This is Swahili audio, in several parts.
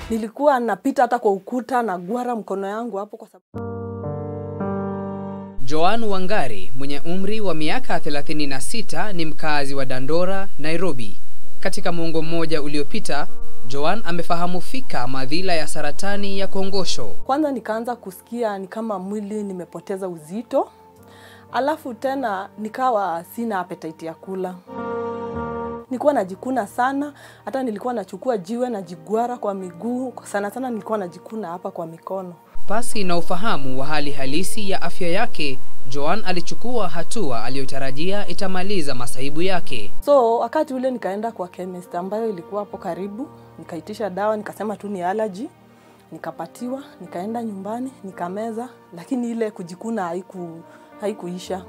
Nilikuwa napita hata kwa ukuta na gwara mkono yangu hapo kwa sababu Joan Wangari mwenye umri wa miaka 36 ni mkazi wa Dandora, Nairobi. Katika muongo mmoja uliopita, Joan amefahamu fika madhila ya saratani ya kongosho. kwanza nikaanza kusikia ni kama mwili nimepoteza uzito, alafu tena nikawa sina appetite ya kula. Nilikuwa najikuna sana, hata nilikuwa nachukua jiwe najigwara kwa miguu, sana sana nilikuwa najikuna hapa kwa mikono. Pasi na ufahamu wa hali halisi ya afya yake, Joan alichukua hatua aliyotarajia itamaliza masaibu yake. So wakati ule nikaenda kwa chemist ambayo ilikuwa hapo karibu, nikaitisha dawa, nikasema tu ni allergy, nikapatiwa, nikaenda nyumbani nikameza, lakini ile kujikuna haiku haikuisha.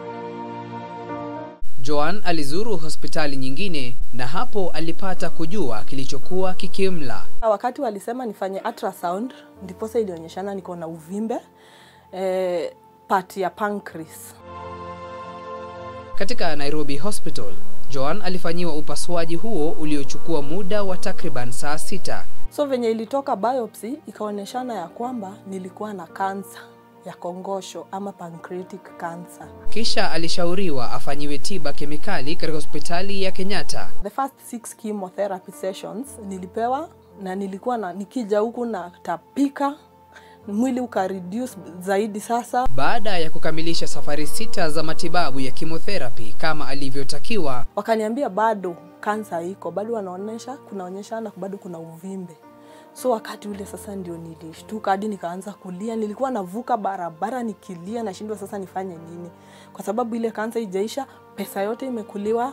Joan alizuru hospitali nyingine na hapo alipata kujua kilichokuwa kikimla. Wakati walisema nifanye ultrasound, ndiposa ilionyeshana niko na uvimbe eh, part ya pancreas. Katika Nairobi Hospital, Joan alifanyiwa upasuaji huo uliochukua muda wa takriban saa sita. So venye ilitoka biopsy ikaonyeshana ya kwamba nilikuwa na kansa ya kongosho ama pancreatic cancer. Kisha alishauriwa afanyiwe tiba kemikali katika hospitali ya Kenyatta. The first six chemotherapy sessions nilipewa na nilikuwa na nikija huku na tapika mwili uka reduce zaidi sasa. Baada ya kukamilisha safari sita za matibabu ya chemotherapy kama alivyotakiwa, Wakaniambia bado kansa iko, bado wanaonyesha kunaonyeshana bado kuna uvimbe. So wakati ule sasa ndio nilishtuka hadi nikaanza kulia. Nilikuwa navuka barabara nikilia, nashindwa sasa nifanye nini, kwa sababu ile kansa ijaisha, pesa yote imekuliwa.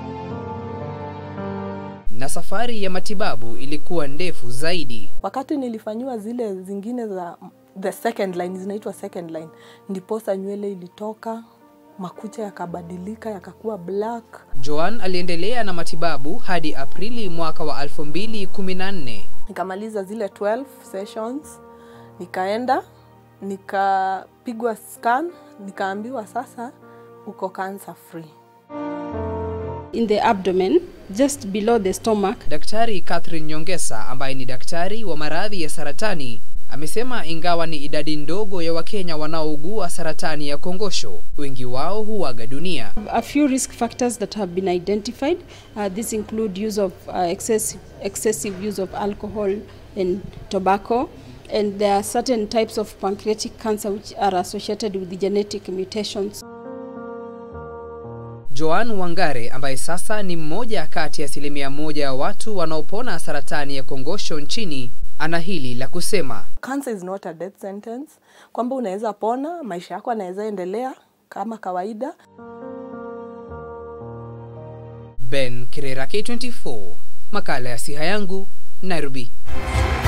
na safari ya matibabu ilikuwa ndefu zaidi. Wakati nilifanyiwa zile zingine za the second line, zinaitwa second line, ndiposa nywele ilitoka, makucha yakabadilika yakakuwa black. Joan aliendelea na matibabu hadi Aprili mwaka wa 2014. Nikamaliza zile 12 sessions, nikaenda nikapigwa scan, nikaambiwa sasa uko cancer free. in the abdomen, just below the stomach. Daktari Catherine Nyongesa ambaye ni daktari wa maradhi ya saratani amesema ingawa ni idadi ndogo ya Wakenya wanaougua saratani ya kongosho, wengi wao huaga dunia. A few risk factors that have been identified. Uh, these include use of uh, excessive, excessive use of alcohol and tobacco. And there are certain types of pancreatic cancer which are associated with the genetic mutations. Joan Wangare ambaye sasa ni mmoja kati ya asilimia moja ya watu wanaopona saratani ya kongosho nchini ana hili la kusema. Cancer is not a death sentence, kwamba unaweza pona, maisha yako yanaweza endelea kama kawaida. Ben Kirera K24, makala ya Siha Yangu, Nairobi.